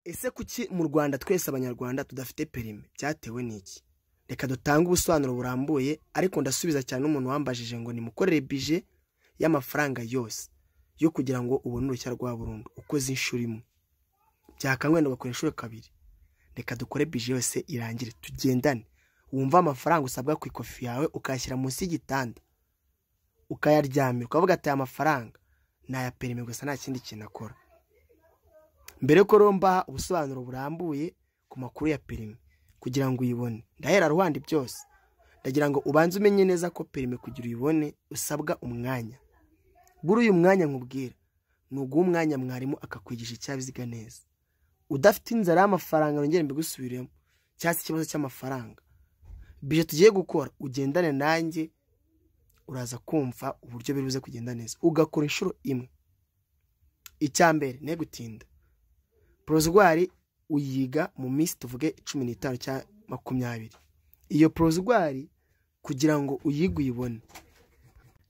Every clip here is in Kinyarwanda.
ese kuki mu rwanda twese abanyarwanda tudafite perime cyatewe n'iki reka dutange ubusobanuro burambuye ariko ndasubiza cyane umuntu wambajije ngo nimukorere bije y'amafaranga yose yo kugira ngo ubone uruhushya rwa burundu ukoze inshuro imwe byakangwenda ugakora inshuro kabiri reka dukore bije yose irangire tugendane wumva amafaranga usabwa ku ikofi yawe ukayashyira munsi y'igitanda ukayaryamira ukavuga ati aya mafaranga ni aya perime gusa nta kindi kintu akora mbere ko romba ubusobanuro burambuye ku makuru ya perime kugira ngo uyibone ndahera ruhande byose ndagira ngo ubanze umenye neza ko perime kugira uyibone usabwa umwanya buri uyu mwanya nkubwira ni uguha umwanya mwarimu akakwigisha icyabiziga neza udafite inzara y'amafaranga yongere mbigusubiremo cyangwa se ikibazo cy'amafaranga bije tugiye gukora ugendane nanjye uraza kumva uburyo biri buze kugenda neza ugakora inshuro imwe icya mbere ne gutinda porozwari uyiga mu minsi tuvuge cumi n'itanu cyangwa makumyabiri iyo porozwari kugira ngo uyige uyibone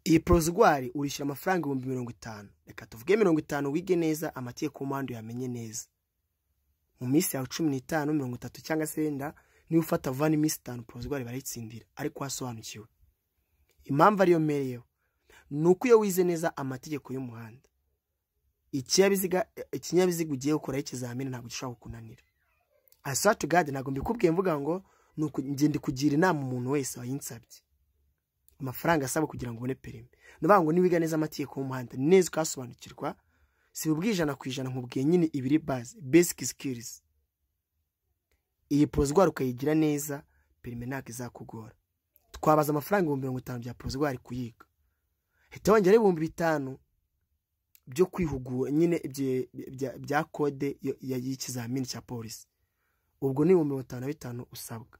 iyi porozwari urishyura amafaranga ibihumbi mirongo itanu reka tuvuge mirongo itanu wige neza amategeko y'umuhanda uyamenye neza mu minsi yawe cumi n'itanu mirongo itatu cyangwa se wenda niba ufata vuba n'iminsi itanu porozwari barayitsindira ariko wasobanukiwe impamvu ariyo mpereyeho ni uko iyo wize neza amategeko y'umuhanda ikinyabiziga ikinyabiziga ugiye gukoraho ikizamini ntabwo gishobora kukunanira asati gade ntabwo mbikubwiye mvuga ngo ni ukugenda kugira inama umuntu wese wayinsabye amafaranga asaba kugira ngo ubone perime ni ukuvuga ngo niwiga neza amategeko y'umuhanda ni neza ukasobanukirwa si ubw'ijana ku ijana nkubwiye nyine ibiri baze besike sikirizi iyi porozwari ukayigira neza perime ntabwo izakugora twabaza amafaranga ibihumbi mirongo itanu bya porozwari kuyiga hita wongera ibihumbi bitanu byo kwihugura nyine bya kode y'ikizamini cya polisi ubwo ni ibihumbi mirongo itanu na bitanu usabwa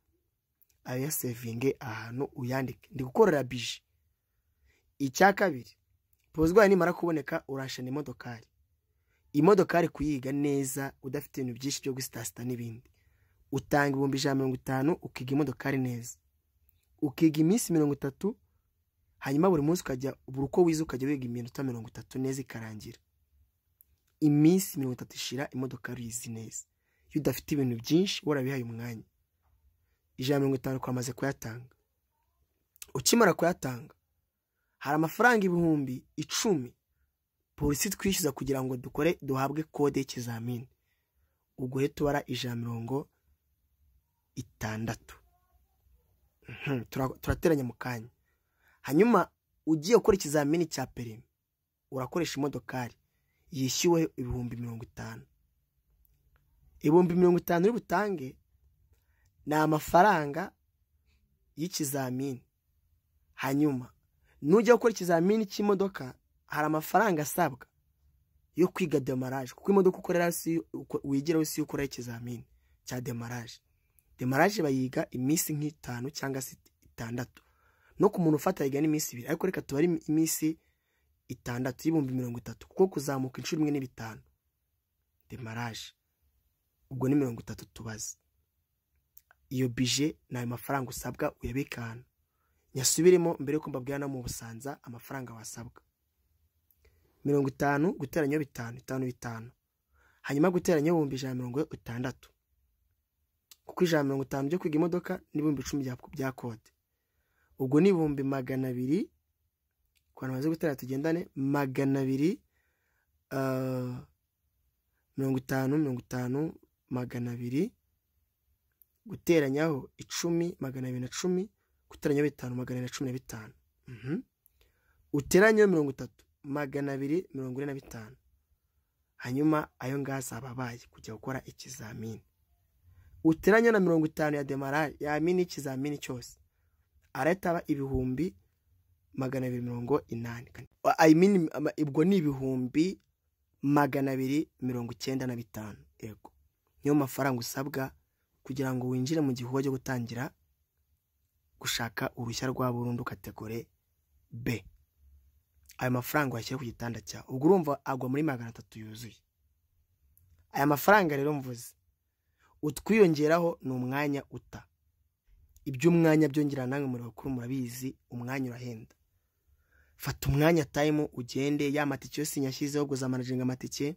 ayasevinge ahantu uyandike ndi gukorera bije icya kabiri porozwari nimara kuboneka urashana imodokari imodokari kuyiga neza udafite ibintu byinshi byo gusitasita n'ibindi utanga ibihumbi ijana mirongo itanu ukiga imodokari neza ukiga iminsi mirongo itatu hanyuma buri munsi ukajya buri uko wize ukajya wiga iminota mirongo itatu neza ikarangira iminsi mirongo itatu ishira imodoka uyizi neza iyo udafite ibintu byinshi warabihaye umwanya ijana mirongo itanu kwamaze kuyatanga ukimara kuyatanga hari amafaranga ibihumbi icumi polisi twishyuza kugira ngo dukore duhabwe kode y'ikizamini ubwo rero tubara ijana mirongo itandatu turateranya mu kanya hanyuma ugiye gukora ikizamini cya perime urakoresha imodokari yishyuwe ibihumbi mirongo itanu ibihumbi mirongo itanu uri butange ni amafaranga y'ikizamini hanyuma nujya gukora ikizamini cy'imodoka hari amafaranga asabwa yo kwiga demaraje kuko imodoka ukorera wigiraho si yo ukora ikizamini cya demaraje demaraje bayiga iminsi nk'itanu cyangwa se itandatu no ku muntu ufata yiga n'iminsi ibiri ariko reka tubare iminsi itandatu y'ibihumbi mirongo itatu kuko kuzamuka inshuro imwe n'ibitanu demaraje ubwo ni mirongo itatu tubaze iyo bije ni ayo mafaranga usabwa uyabika ahantu nyasubiremo mbere y'uko mbabwira no mu busanza amafaranga wasabwa mirongo itanu guteranya bitanu bitanu bitanu hanyuma guteranya ibihumbi ijana na mirongo itandatu kuko ijana mirongo itanu byo kwiga imodoka n'ibihumbi icumi bya kode ubwo ni ibihumbi magana abiri ku bantu bamaze gutera tugendane magana abiri mirongo itanu mirongo itanu magana abiri guteranyaho icumi magana abiri na cumi guteranyaho bitanu magana abiri na cumi na bitanu uteranyeho mirongo itatu magana abiri mirongo ine na bitanu hanyuma ayo ngayo azaba abaye kujya gukora ikizamini uteranya na mirongo itanu ya demarari yamini ikizamini cyose arataba ibihumbi magana abiri mirongo inani ubwo ni ibihumbi magana abiri mirongo icyenda na bitanu yego niyo mafaranga usabwa kugira ngo winjire mu gihugu cyo gutangira gushaka uruhushya rwa burundu kategori b ayo mafaranga wayashyira ku gitanda cyawe ubwo urumva agwa muri magana atatu yuzuye aya mafaranga rero mvuze utwiyongeraho ni umwanya uta iby'umwanya byongera namwe muri bakuru murabizi umwanya urahenda fata umwanya tayimu ugende ya matike yose nyashyizeho guza amanajinga amatike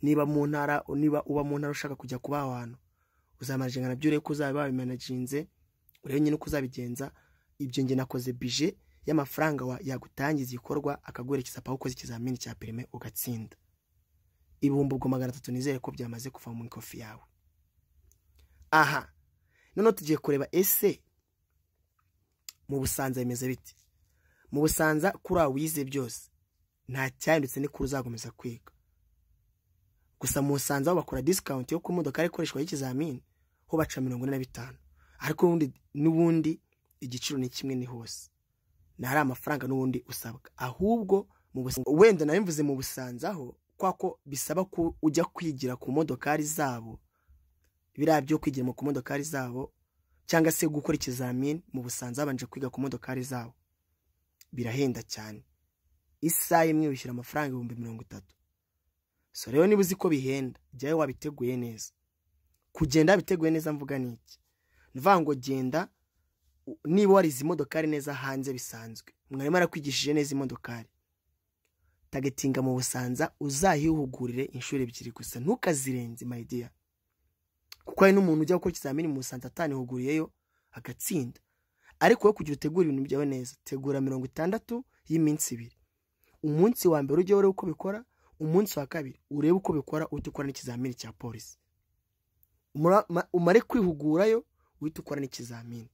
niba mu ntara niba uba mu ntara ushaka kujya kuba aho hantu uzamarajingana byo urebe ko uzaba wabimanaginze urebe nyine uko uzabigenza ibyo njye nakoze bije y'amafaranga wa- yagutangiza igikorwa akaguherekeza aho ukoze ikizamini cya perime ugatsinda ibihumbi ubwo magana atatu nizere ko byamaze kuva mu ikofi yawe aha noneho tugiye kureba ese mu busanza bimeze biti mu busanza kuri aho wize byose nta cyahindutse ni kuri uzakomeza kwiga gusa mu busanza aho bakora disikawunti yo ku modoka ikoreshwa y'ikizamini ho baca mirongo ine na bitanu ariko ubundi n'ubundi igiciro ni kimwe ni hose ntari amafaranga n'ubundi usabwa ahubwo mu busanza wenda nari mvuze mu busanza ho kwa ko bisaba ko ujya kwigira ku modokari zabo biriya byo kwigira mu ku modokari zabo cyangwa se gukora ikizamini mu busanza babanje kwiga ku modokari zabo birahenda cyane isaha imwe wishyura amafaranga ibihumbi mirongo itatu so rero niba uzi ko bihenda jyayo wabiteguye neza kugenda biteguye neza mvuga ni iki ni ukuvuga ngo genda u- niba warize imodokari neza hanze bisanzwe mwarimu arakwigishije neza imodokari tagetinga mu busanza uzahihugurire inshuro ebyiri gusa ntukazirenze mayidiya kuko hari n'umuntu ujya gukora ikizamini mu busanza atanihuguriyeyo agatsinda ariko wowe kugira utegura ibintu byawe neza tegura mirongo itandatu y'iminsi ibiri umunsi wa mbere ujye urebe uko bikora umunsi wa kabiri urebe uko bikora uhita ukora n'ikizamini cya polisi Umura- ma- umare kwihugurayo uhita ukora n'ikizamini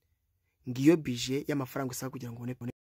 ngiyo bije y'amafaranga usaba kugira ngo ubone